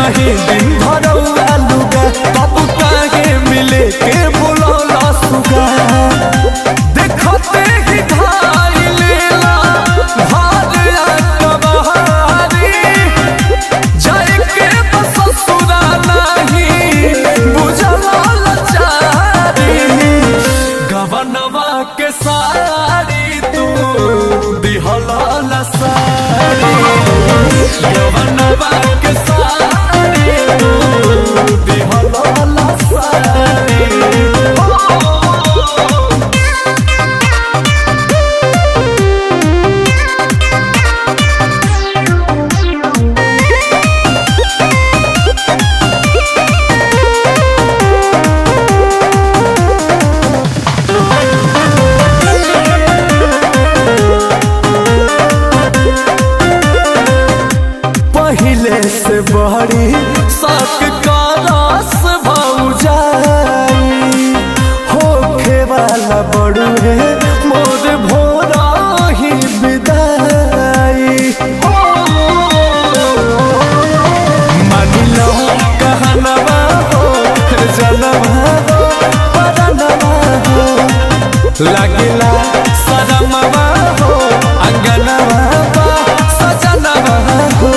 रही दिन भरौआ लुगा तब काहे मिले के बुलौला सुगा देखते ही ढाई लेला भारिया कबहारी जाए के बस ससुरा नहीं बुझला लचारी गवनवा के सारी तू दिहला लसारी गवनवा के सारी तू दिहला लसारी पहले से बड़ी सक का रस भौजाई होखे वाला बड़ू है मोर भोरा ही विदाई मान लो कहनवा हो जनवा हो परनवा हो लगिला सरमवा हो अंगनवा बा सजनवा हो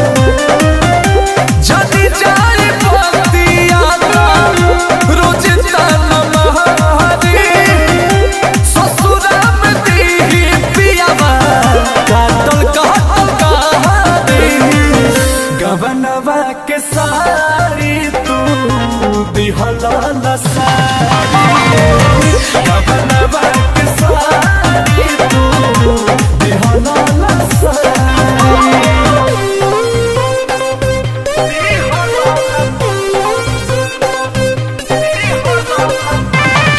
जदी जाए बतिया रोज तन महारी ससुरा में दीही पियावा काटल काटल कहानी गवनवा के सारी तू दिहला नसारी गवनवा के सारी तू दिहला नसारी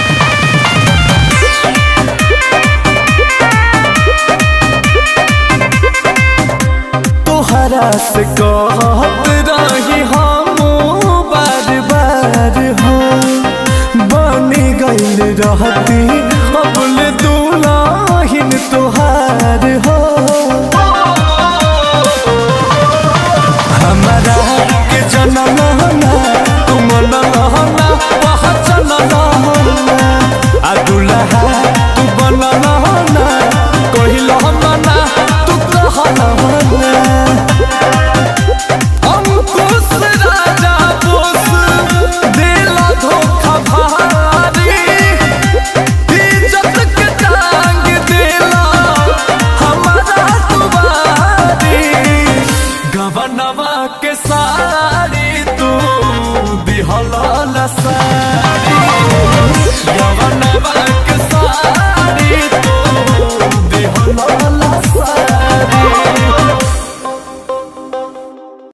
तोहरा से कहत रही हम बार बार हो बनी गईल रहती अबल दुलाहिन तोहार हो हमारा के जनम ना तुम नहना पहचन नहना आ दुल्हा तू बन नहना कहिल मना तू कहल मना अंकुश राजा बोस देला धोखा भारी इज्जत के टांग देला हमारा तुम्हारी गवनवा के सारी तू दिहला नसारी